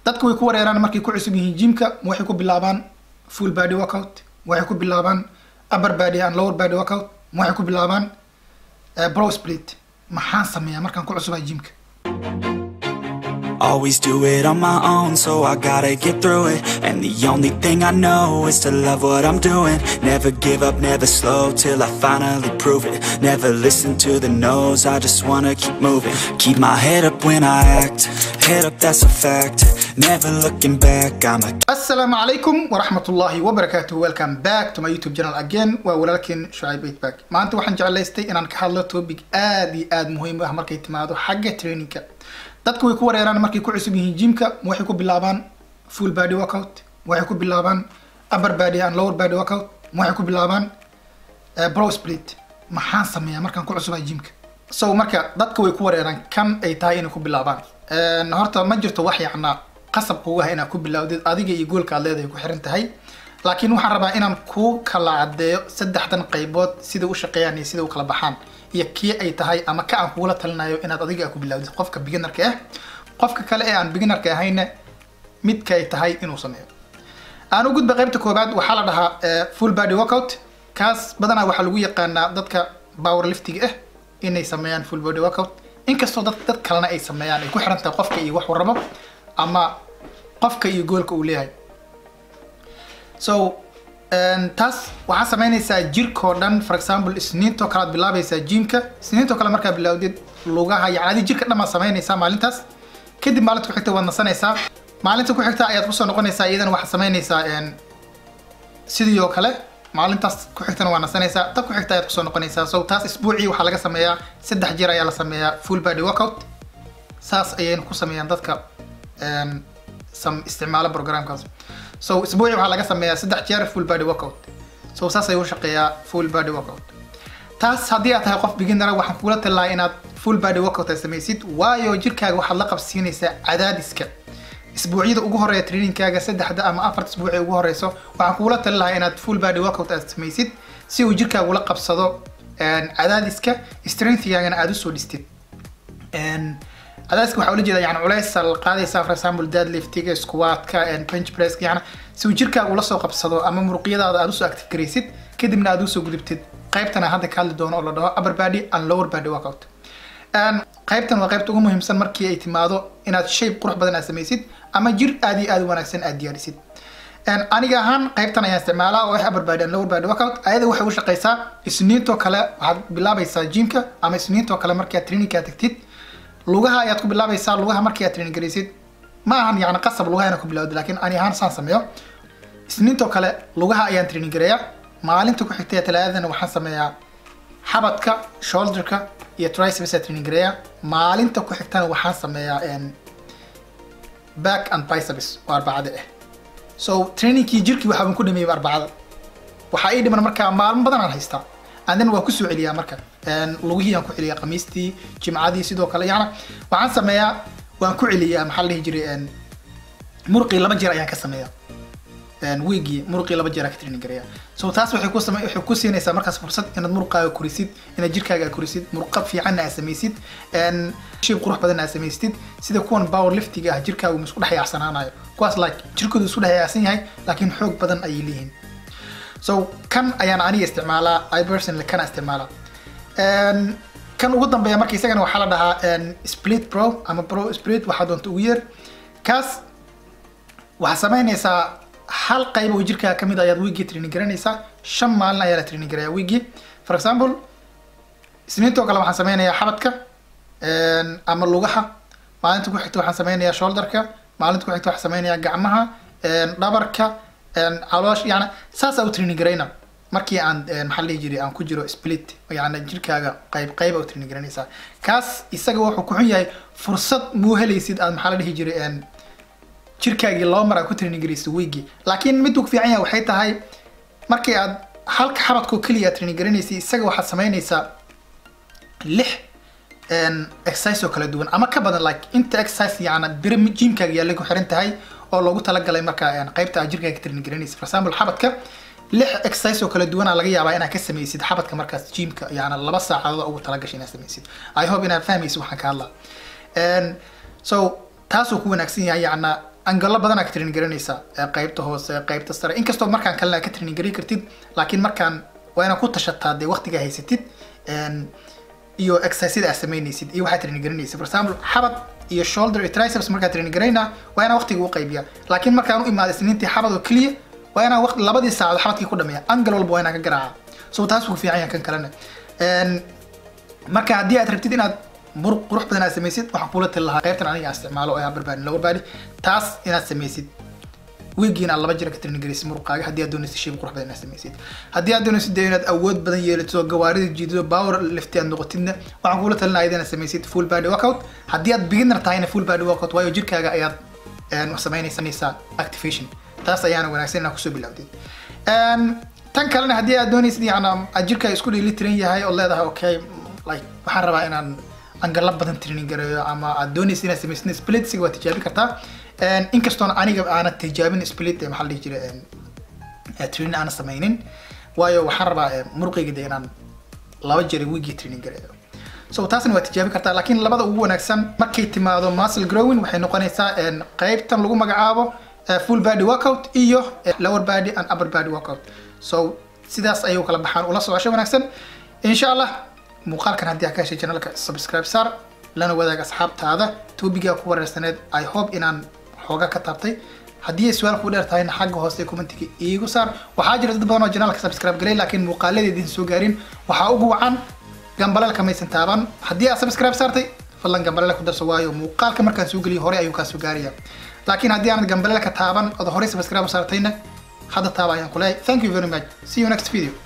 dadku way ku wareeraan markay ku cusub yihiin jimka waxay ku bilaabaan full body workout waxay ku bilaabaan upper body and lower body workout waxay ku bilaabaan bro split maxaan sameeyaa markaan ku cusubahay jimka Always do it on my own, so I gotta get through it. And the only thing I know is to love what I'm doing. Never give up, never slow till I finally prove it. Never listen to the no's, I just wanna keep moving. Keep my head up when I act, head up, that's a fact. Never looking back, I'm a asalaamu calaykum waraxmatullaahi wabarakaatuh welcome back to my youtube channel again waa walaalkeen shucayb eightback maanta waxaan jeclaystay inaan ka hadlo topic aad iyo aad muhiim u ah markay timaado xagga trainingka dadku way ku wareeraan markay ku cusub yihiin jimka waxay ku bilaabaan full body workout waxay ku bilaabaan upper body and lower body workout waxay ku bilaabaan bro split maxaan sameeyaa markaan ku cusubahay jimka so marka dadka way ku wareeraan kan ay tahay inay ku bilaabaan horta ma jirto wax yacnaa qasab kugu ah inaad ku bilowdid adiga iyo goolka aad leedahay ku xiran tahay laakiin waxaan rabaa inaan kuu kala caddeeyo saddexdan qaybood sida u shaqeeyaan iyo sida u kala baxaan iyo kii ay tahay ama ka aan kugula talinayo inaad adiga ku bilowdid qofka beginnerka ah qofka kale ee aan beginnerka ahayna midka ay tahay inuu sameeyo aan u gudba qaybta koobaad waxaa la dhahaa full body workout kaas badanaa waxaa lagu yaqaanaa dadka power liftiga ah inay sameeyaan full body workout inkastoo dad dad kalena ay sameeyaan ay ku xiran tahay qofka iyo wax warrabo ama qofka iyo goolka uu leeyahay so taas waxaa sameynaysaa jirkao dhan for example isniintoo kale aad bilaabaysaa jimka isniintoo kale markaa bilowdid lugaha yani adi jirka dhan baad sameynaysaa maalintaas kadib maalinta ku xigta waad nasanaysaa maalinta ku xigta ayaad kusoo noqonaysaa iyadana waxaad sameynaysaa sidii oo kale maalintaas ku xigtana waa nasanaysaa ta ku xigta ayaad kusoo noqonaysaa so taas isbuucii waxaa laga sameeyaa saddex jeer ayaa la sameeyaa full body workout saas ayayna ku sameeyaan dadka isticmaalo programkaas so isbuuci waxaa laga sameeyaa saddex jeer full body workout so saas ayuu shaqeeyaa full body workout taas haddii aad tahay qof beginnera waxaan kugula talinayaa inaad full body workout ay samaysid waayo jirkaaga waxaad la qabsiinaysaa cadaadiska isbuucyada ugu horeeya trainingkaaga saddexda ama afarta isbuuci ugu horeyso waxaan kugula talin lahaa inaad full body workout aad samaysid si uu jirkaaga ula qabsado cadaadiska strengthgaagana aad usoo dhistid cadaadiska waxaa ula jeeda yani culays la qaadaysaa for example deadliftiga squatka bench presska yani si uu jirkaaga ula soo qabsado ama muruqyadaada aad usoo active garaysid kadibna aad usoo gudubtid qaybtana hadda ka hadli doono oo la dhaho upper body and lower body workout qaybtan waa qaybta ugu muhiimsan markii ay timaado inaad shape qurux badan aad samaysid ama jir aad iyo aad u wanaagsan aad diyaarisid aniga ahaan qaybtan ayaan isticmaalaa oo ah upper body and lower body workout ayada waxay u shaqaysaa isniintoo kale waxaad bilaabaysaa jimka ama isniintoo kale markii aad trainingkaa tagtid lugaha ayaad ku bilaabaysaa lugaha markii aad training garaysid ma ahan yani qasab lugaha inaan ku bilowda laakiin ani ahaan saan sameeyo isniintoo kale lugaha ayaan training gareeyaa maalinta ku xigtay talaadadana waxaan sameeyaa xabadka shoulderka iyo triceps aan training gareeyaa maalinta ku xigtana waxaan sameeyaa back and biceps oo arbacada ah so trainingkii jirkii waxaaban ku dhameeyay arbacada waxaa ii dhiman markaa maalmo badan aan haystaa andana waa kusoo celiyaa marka lugihii aan ku celiyaa khamiistii jimcadii sidoo kale yana waxaan sameeyaa waan ku celiyaa maxaa la dhihi jiray muruqii laba jeer ayaan ka sameeyaa wiigii muruqii laba jeer aan ka training gareeyaa so taas waxay ku same waxay ku siinaysaa markaas fursad inaad muruqaaga korisid inaad jirkaaga korisid muruqa fiicanna aad samaysid shib qurux badan aad samaystid sida kuwan power liftiga ah jirkaagu ma isku dhex yaacsanaanayo kuwaas like jirkoodu isku dhex yaacsan yahay laakiin xoog badan ayay leeyihiin so kan ayaan aniga isticmaalaa i personally kana isticmaalaa kan ugu dambeeya marka isagana waxaa la dhahaa split pro ama pro split waxaa doonta ugu yeer kaas waxaa sameynaysaa hal qayb oo jirkaa kamid ayaad wiigii training garanaysaa shan maalin ayaa la training garaya wiigii for example isniintoo kale waxaan sameynayaa xabadka ama lugaha maalinta ku xigta waxaan sameynayaa shoulderka maalinta ku xigta waxaan sameynayaa gacmaha dhabarka caloosh yani saasaa u training garayna markii aan maxaa dhihi jiray aan ku jiro split yani jirkaaga qayb qayba u training garanaysaa kaas isaga wuxuu ku xun yahay fursad muu helaysid aad maxaa la dhihi jiray jirkaagii laba mar aad ku training garaysid weygii laakiin miduu ku fiican yahay waxay tahay markii aad halka xabadkoo keliya aad training garanaysid isaga waxaad sameynaysaa lix exercise oo kala duwan ama ka badan like inta exercise yani bira jimkaaga yaallay ku xiran tahay oo loogu talagalay marka qaybta aad jirkaaga ka training garanaysid for example xabadka lix exercise oo kala duwana laga yaabaa inaad ka samaysid xabadka markaas jimka yani laba saacadood ugu talagashay inaad samaysid i hope inaad fahmaysid waxaan ka hadlaa so taasuu ku wanaagsan yahay yacna angalo badanaa ka training garanaysaa ee qaybta hoose qaybta sare inkastoo markaan kalena ka training garan kartid laakiin markaan waa inaad ku tashataa dee waqtigaa haysatid een, iyo exercisada aad samaynaysid iyo waxaad training garanaysid for example xabad iyo shoulder iyo triceps markaad training garaynaa waa inaan waqtiga u qaybiya laakiin markaan u imaaday isniintii xabad oo keliya waa inaan waqti labadii saacadood xabadkii ku dhameeya angal walba waa inaan ka garaaca so taas wuu fiican yahay kan kalena Een, marka haddii aad rabtid inaad muruq qurux badan aad samaysid waxaan kula tali lahaa qaybtan aniga aan isticmaalo oo ah upper body lower body taas inaad samaysid weegiin aad laba jira ka training garaysid muruqaaga haddii aad doonaysid shape qurux badan inaad samaysid haddii aad doonaysid dee inaad awood badan yeelatid oo gawaarida jiidido power lifti aad noqotidna waxaan kula talinaya inaad samaysid full body workout haddii aad beginner tahayna full body workout waayo jirkaaga ayaad een, samaynaysanaysaa activation taas ayaana wanaagsan inaad kusoo bilowdid Een, tan kalena haddii aad doonaysid yani aad jirkaaga isku dheeli tiran yahay oo leedahay okay like waxaan rabaa inaan angala badan training gareeyo ama aad doonaysid inaad samaysid splitsiga waa tijaabin kartaa Een, inkastoon aniga aanan tijaabin split ee maxaa la dhihi jiray een, ee training aanan samaynin waayo waxaan rabaa ee, muruqayga de inaan laba jeer wiigii training gareeyo so taasna waa tijaabin kartaa laakiin labada ugu wanaagsan markay timaado muscle growing waxay noqonaysaa een, qaybtan lagu magacaabo eh, full body workout iyo eh, lower body and upper body workout so sidaas ayay u kala baxaan ula socosho wanaagsan insha allah muuqaalkan haddii aad ka heshay channelka subscribe saar lana wadaag asxaabtaada topigaa ku wareersaneed i hope inaan xooga ka taabtay haddii ay su-aal ku dheer tahayna xagga hoose commentiga iigu saar waxaa jira dad badan oo janaalka subscribe galay laakiin muuqaaladeedin soo gaarin waxaa ugu wacan gambalelka maysan taaban haddii aad subscribe saartay fadlan gambalele ku darso waayo muuqaalka markaan soo geliyo hore ayuu kaa soo gaaraya laakiin haddii aanad gambalelka taaban ood horey subscribe u saartayna hadda taaba ayaan ku leeyahay thank you very much see you next video